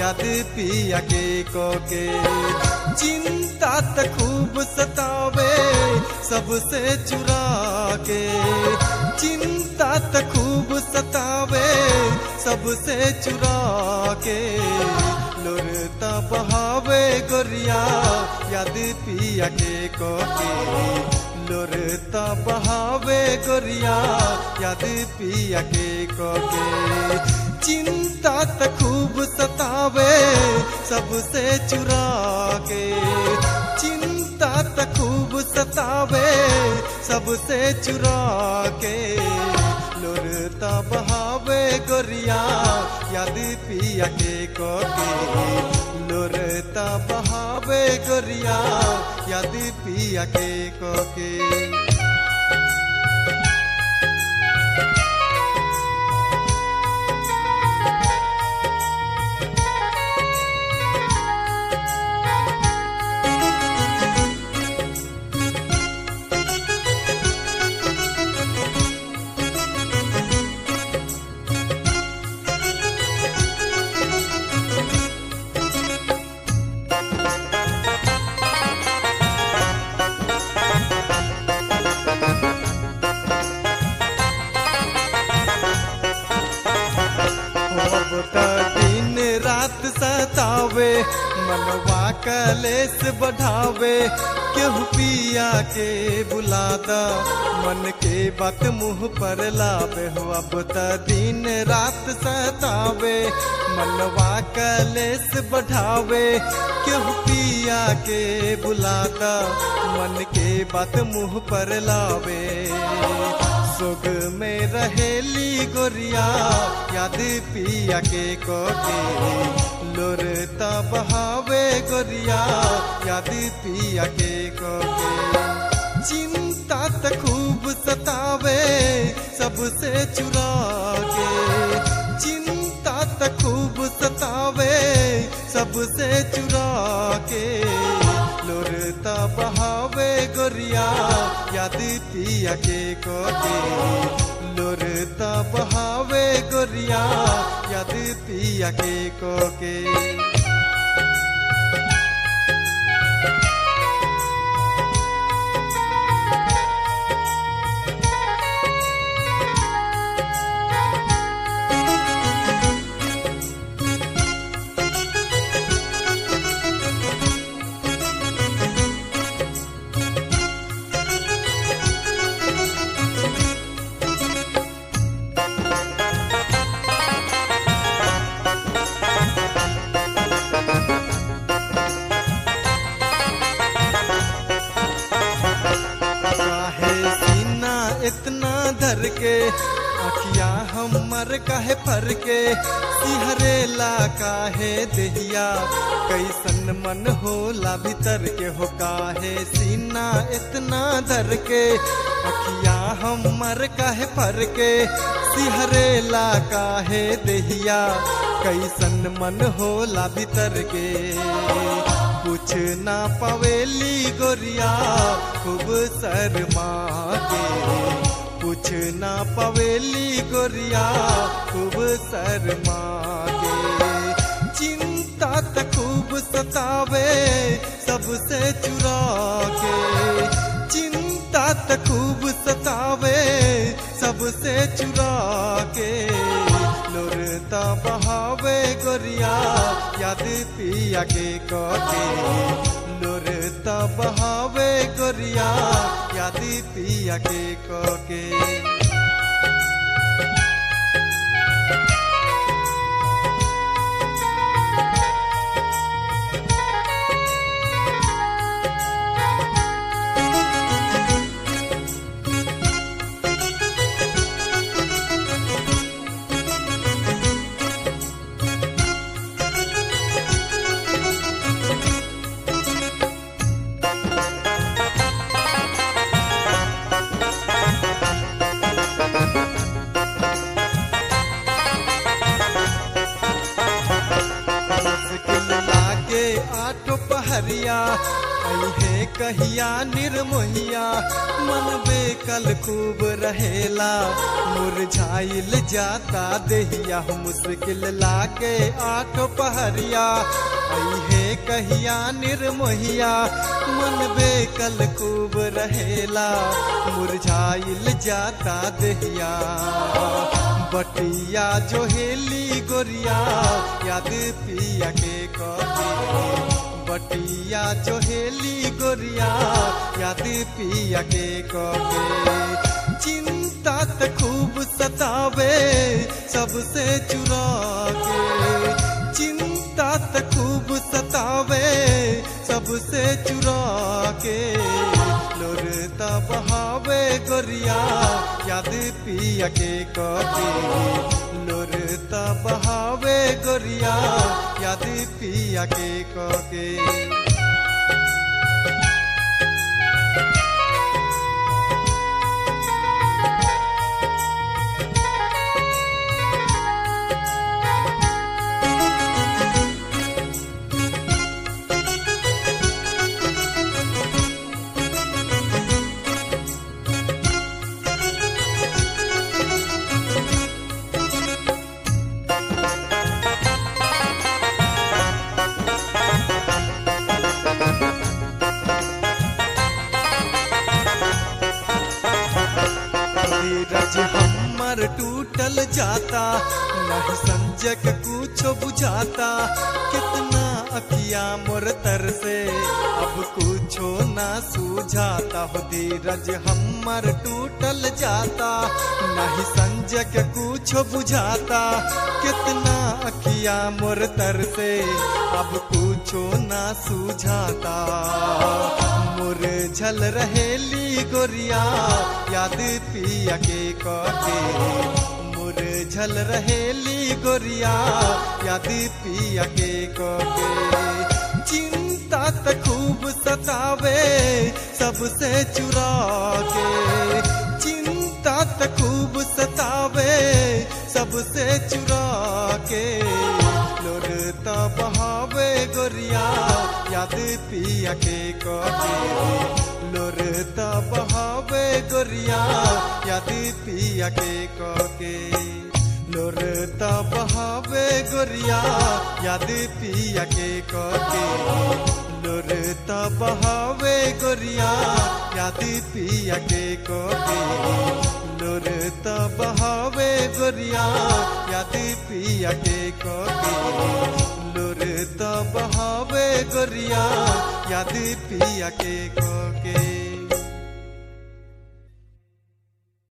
याद पिया के को के चिंता त खूब सतावे सबसे चुरा के चिंता त खूब सतावे सबसे चुरा के लोरता बहावे गोरिया याद पिया के को के लोरता बहावे गोरिया याद पिया के को के चिंता त खूब सतावे सबसे चुरा के चिंता त खूब सतावे सबसे चुरा के लोरता बहावे गोरिया याद पिया के को के लोरता बहावे गोरिया याद पिया के को के अब त दिन रात सतावे मनवा कलेस बढ़ावे केहू पिया के बुलादा मन के बात मुंह पर लावे हो अब त दिन रात सतावे मनवा कलेस बढ़ावे केहू पिया के बुलादा मन के बात मुंह पर लावे सुग में रहेली गोरिया याद पिया के कोके लोरता बहावे गोरिया याद पिया के कोके चिंता त खूब सतावे सबसे चुरा के चिंता त खूब सतावे सबसे चुरा के लोरता बहावे गोरिया याद पिया के कोके लोरता बहावे गोरिया याद पिया के कोके काहे सीना इतना धर के अखिया हमर काहे फर के सिहरेला काहे देहिया कैसन मन होला भीतर के हो काहे सीना इतना धर के अखिया हमर काहे फर के सिहरेला काहे देहिया कैसन मन होला भीतर के कुछ ना पवेली गोरिया खूब शर्मा के कुछ ना पवेली गोरिया खूब शर्मा के चिंता त खूब सतावे सबसे चुरा के चिंता त खूब सतावे सबसे चुरा के लोरता बहावे गोरिया याद पिया के कोके लोरता बहावे गोरिया याद पिया के कोके पहरिया अहे कहिया निर्मोहिया मन बेकल खूब रहेला मुरझाइल जाता देहिया मुश्किल लाके आठ पहरिया अहे कहिया निर्मोहिया मन बेकल खूब रहेला मुरझाइल जाता देहिया बटिया जो हेली गोरिया याद पिया के कहे बटिया जो हेली गोरिया याद पिया के कहे चिंता त खूब सतावे सबसे चुरा के चिंता त खूब सतावे सबसे चुरा के लोरता बहावे गोरिया याद पिया के कहे लोरता बहावे गोरिया याद पिया के कहे धीरज हमर टूटल जाता नहीं संजक कुछो बुझाता कितना अकिया मोर तर से अब कुछो ना सूझाता हो धीरज हमर टूटल जाता नहीं संजक कुछो बुझाता कितना अकिया मोर तर से अब कुछो ना सूझाता मोर झल रहेली गोरिया याद पिया के कहे मोर झल रहेली गोरिया याद पिया के कहे चिंता त खूब सतावे सबसे चुरा के चिंता त खूब सतावे सबसे चुरा के लोरता बहावे गोरिया याद पिया के कहे लोरता बहावे गोरिया याद पिया के कहे लोरता बहावे गोरिया याद पिया के कहे लोरता बहावे गोरिया याद पिया के कहे लोरता बहावे गोरिया याद पिया के कहे लोरता बहावे गोरिया याद पिया के कहे